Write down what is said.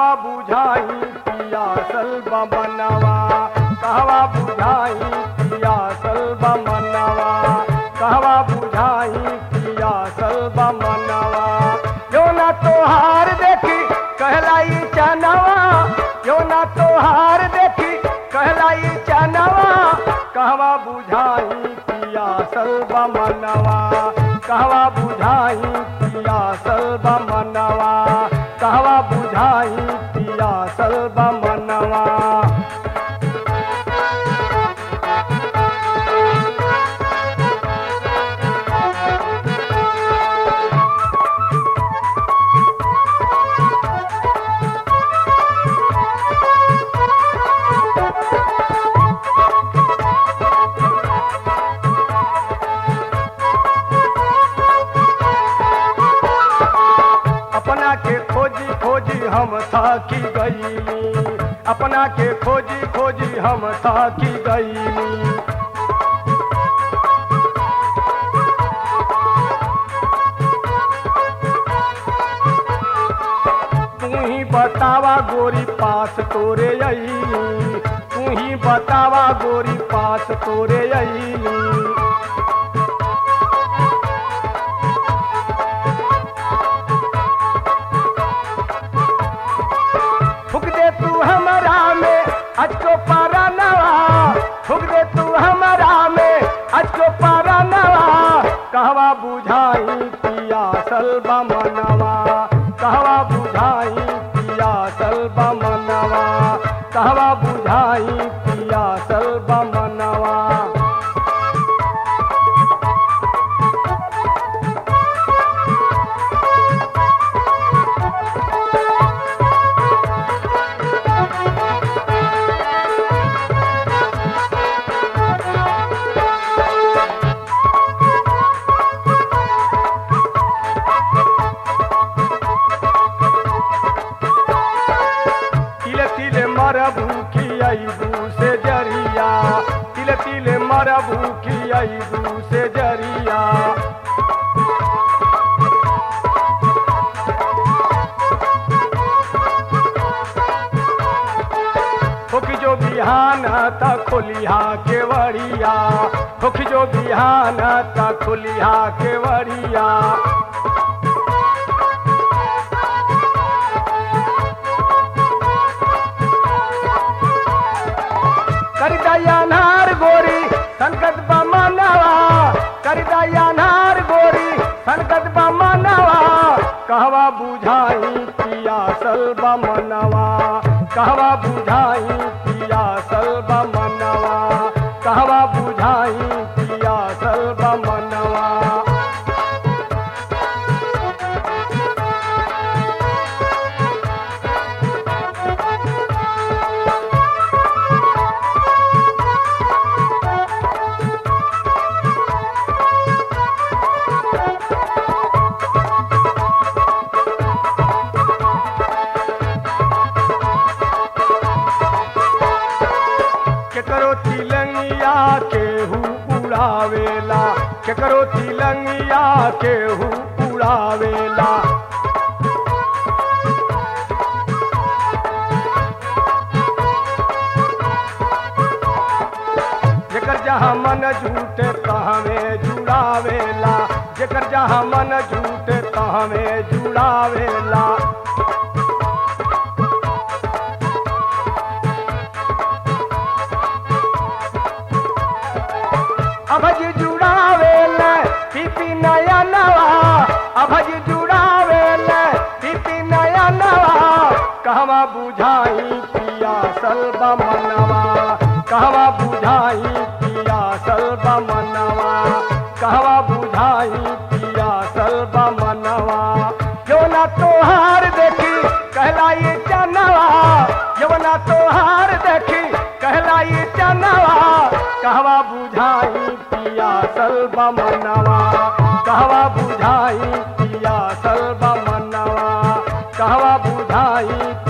कहवा बुझाई पिया सलबा मनवा कहवा बुझाई पिया सलबा मनवा कहवा बुझाई पिया सलबा मनवा यो ना तोहार देखी कहलाई चनवा यो ना तोहार देखी कहलाई चनवा कहवा बुझाई पिया सलबा मनवा कहवा बुझाई पिया सलबा मनवा कहवा बुझाई पिया सलबा मनवा अपना के खोजी खोजी हम थाकी गईली अपना के खोजी खोजी हम थाकी गईली तू ही बतावा गोरी पास तोरे अईली तू ही बतावा गोरी पास तोरे अईली फुक दे तू हमारा में अचको पारा नवा फुक दे तू हमारा में अचको पारा नवा कहवा बुझाई पिया सलबा मनवा कहवा बुझाई पिया सलबा मनवा कहवा बुझाई पिया सलबा मनवा तिले तिले मरबू की अबू से जरिया तिले तिले मरबू की अबू से जरिया फुक जो बिहान त खोलिहा केवड़िया फुक जो बिहान त खोलिहा केवड़िया कर दयानार गोरी संकट बमनवा कर दयानार गोरी संकट बमनवा कहवा बुझाई पिया सलबा मनवा कहवा बुझाई पिया सलबा मनवा कहवा बुझाई पिया सलबा मनवा केकरो तिलंगिया केहू उड़ावेला केकरो तिलंगिया केहू उड़ावेला जेकर जहाँ मन झूठे तहमे जुड़ावेला जेकर जहाँ मन झूठे तहमे जुड़ावेला अभज जुड़ावेल पीपी नया नवा अभज जुड़ावेल पीपी नया नवा कहवा बुझाई पिया सलबा मनवा कहवा बुझाई पिया सलबा मनवा कहवा बुझाई पिया सलबा मनवा जो ना तोहार देखी कहलाई चनवा यवना तोहार देखी कहलाई चनवा कहवा बुझाई पिया सलबा मनवा कहवा बुझाई पिया सलबा मनवा कहवा बुझाई